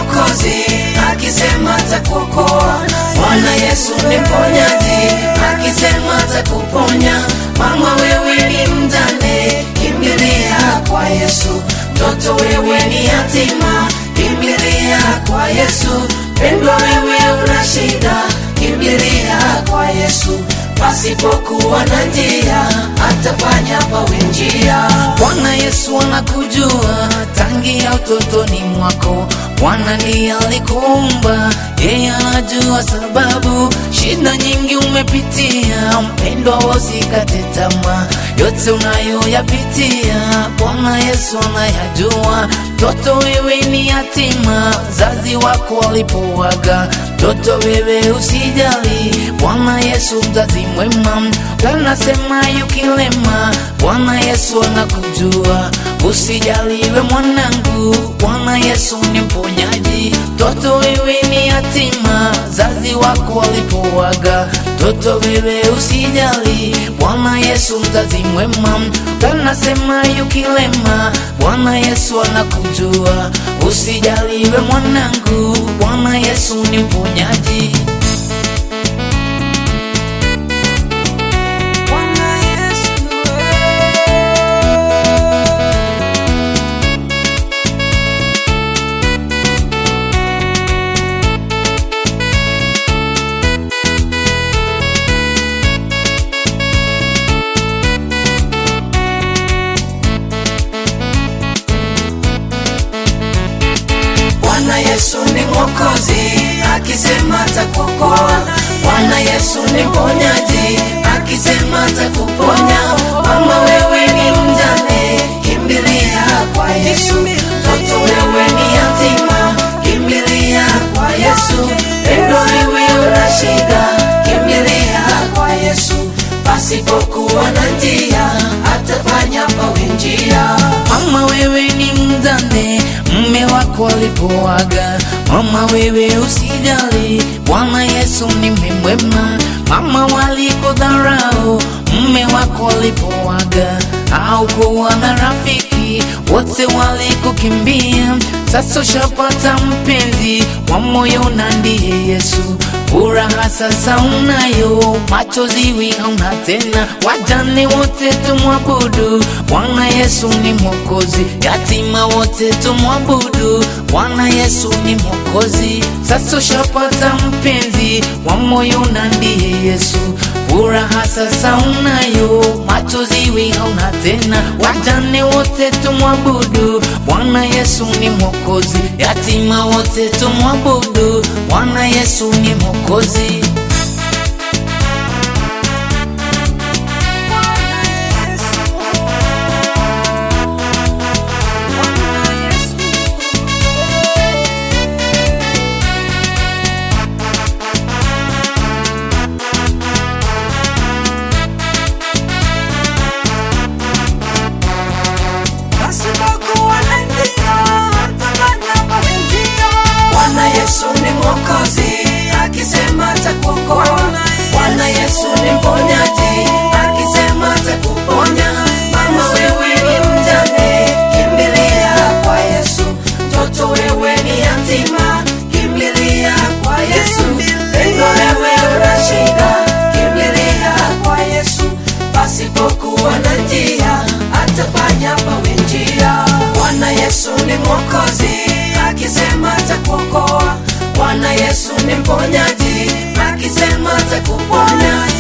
mwokozi, akisema atakuokoa. Bwana Yesu ni mponyaji, akisema atakuponya. Mama wewe ni mjane, kimbilia kwa Yesu. Mtoto wewe ni yatima, kimbilia kwa Yesu. Pendwa wewe una shida, kimbilia kwa Yesu. Pasipokuwa na njia, atafanya pawe njia. Bwana Yesu anakujua tangia utotoni mwako. Bwana ndiye alikuumba, yeye anajua sababu. Shida nyingi umepitia, mpendwa, usikate tamaa. Yote unayoyapitia, Bwana Yesu anayajua. Mtoto wewe ni yatima, zazi wako walipowaga. Mtoto wewe usijali, Bwana Yesu mzazi mwema. Kanasema yukilema, Bwana Yesu anakujua. Usijaliwe mwanangu, Bwana Yesu ni mponyaji. Mtoto wewe ni yatima, zazi wako walipowaga. Mtoto wewe usijali, Bwana Yesu mzazi mwema. Kanasema yukilema, Bwana Yesu anakujua. Usijaliwe mwanangu, Bwana Yesu ni mponyaji. Bwana Yesu Bwana Yesu ni mwokozi, akisema atakuokoa. Bwana Yesu ni mponyaji, akisema atakuponya. Mama wewe ni mjane, kimbilia kwa Yesu. Mtoto wewe ni yatima, kimbilia kwa Yesu. Pendo wewe una shida, kimbilia kwa Yesu. Pasipokuwa na njia, atafanya pawe njia. Mama wewe ni mjane, mme wako alipoaga. Mama wewe usijali, Bwana Yesu ni mwema. Mama walikudharau, mme wako alipoaga. Haukuwa na rafiki, wote walikukimbia. Sasa ushapata mpenzi wa moyo na ndiye Yesu. Furaha sasa unayo, machozi wi hauna tena. Wajane wote tumwabudu, Bwana Yesu ni mwokozi. Yatima wote tumwabudu, Bwana Yesu ni mwokozi. Sasa ushapata mpenzi wa moyo na ndiye Yesu. Furaha sasa unayo, machozi wi hauna tena. Wajane wote tumwabudu, Bwana Yesu ni mwokozi. Yatima wote tumwabudu, Bwana Yesu ni mwokozi. pasipokuwa na njia, atafanya pawe njia. Bwana Yesu ni mwokozi, akisema atakuokoa. Bwana Yesu ni mponyaji, akisema atakuponya. Mama wewe ni mjane, kimbilia kwa Yesu. Mtoto wewe ni yatima, kimbilia kwa Yesu. Pendo wewe una shida, kimbilia kwa Yesu. Pasipokuwa na njia, atafanya pawe njia. Bwana Yesu ni mwokozi, akisema atakuokoa. Bwana Yesu ni mponyaji, akisema atakuponya.